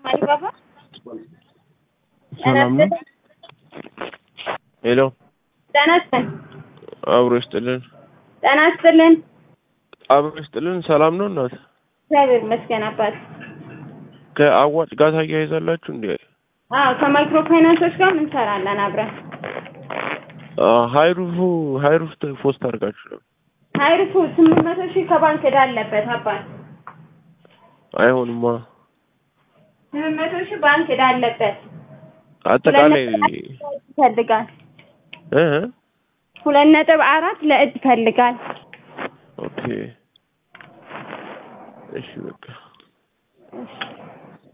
አሊባባ ሰላም ነው። ሄሎ ጤና ይስጥልን። አብሮ ይስጥልን። ጤና ይስጥልን። አብሮ ይስጥልን። ሰላም ነው እናት። እግዚአብሔር ይመስገን አባት። ከአዋጭ ጋር ታያይዛላችሁ እንዴ? አዎ ከማይክሮ ፋይናንሶች ጋር እንሰራለን አብረን። ሀይሩፉ ሀይሩፍ ፖስት አድርጋችሁ ነው? ሀይርፉ ስምንት መቶ ሺህ ከባንክ ዕዳ አለበት አባት። አይሆንማ። ስምንት መቶ ሺህ ባንክ ዕዳ አለበት። አጠቃላይ ይፈልጋል እ ሁለት ነጥብ አራት ለእድ ይፈልጋል። ኦኬ እሺ በቃ እሺ